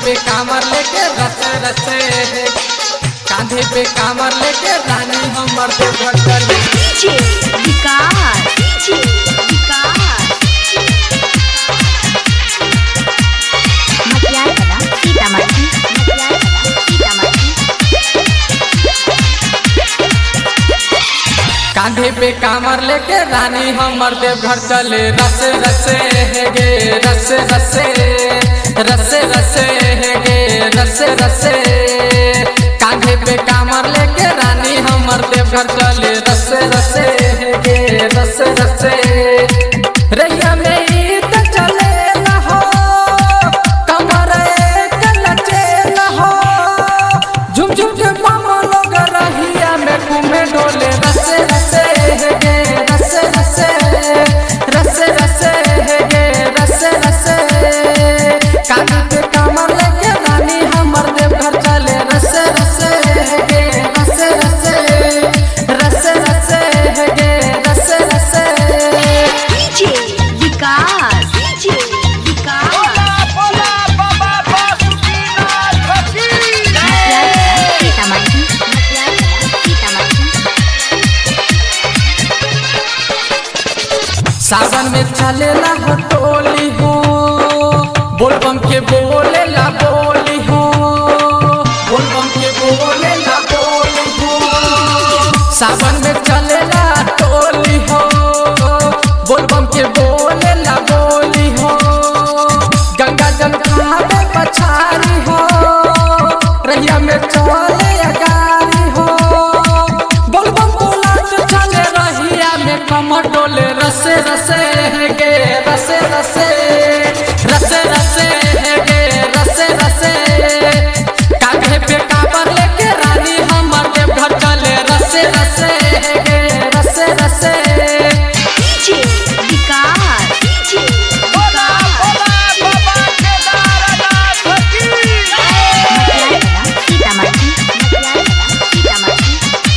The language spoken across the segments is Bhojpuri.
पे कामर लेके रसे रसे कांधे पे कामर लेके रानी हमर तो घटल डीजे विकास डीजे विकास मटियार कला सीतामढ़ी मटियार कला सीतामढ़ी कांधे पे कामर लेके रानी हमर देव घर चले रसे रसे हे गे रसे रसे रसे रसे हे गे रसे रसे कांधे पे कामर लेके रानी हमर देव घर चले रसे रसे हे गे रसे रसे रैया में ईद चले न हो कमर एक लचे न हो झुम झुम के मामा लोग रहिया में घूमे डोले रसे रसे हे गे रसे रसे रसे रसे हे गे रसे रसे कानी पे कामर लेके रानी हमर देव घर चले रसे रसे हे गे रसे रसे रसे रसे हे गे रसे रसे डीजे विकास डीजे विकास मटियार कला सीतामढ़ी मटियार कला सीतामढ़ी सावन में चलेला हो टोली हो बोलबम के बोलेला बोली हो बोलबम के बोलेला बोली हो सावन में चलेला टोली हो बोलबम के बोलेला बोली हो गंगा जल खावे पछारी हो रैया में चले अगारी हो बोलबम बोलत चले रहिया में कमर डोले रसे रसे है गे रसे रसे रसे रसे है गे रसे रसे कांधे पे काबर लेके रानी हमर देव घर चले रसे रसे है गे रसे रसे डीजे विकास डीजे मटियार कला सीतामढ़ी मटियार कला सीतामढ़ी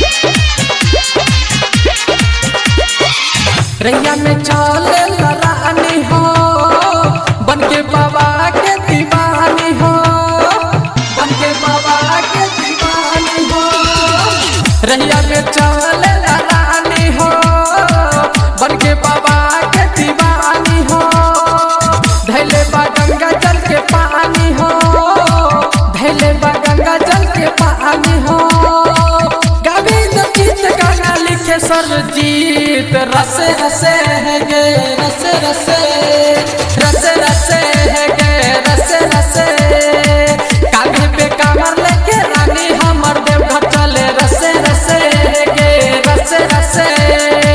रैया में चले रानी हो बन के बाबा के दीवानी हो बन के बाबा के दीवानी हो रैया में चले रानी हो बन के बाबा के दीवानी हो धैले बा गंगा जल के पानी हो धैले बा गंगा जल के पानी हो गोविंद गीत गाना लिखे सरजीत रसे रसे है गे रसे रसे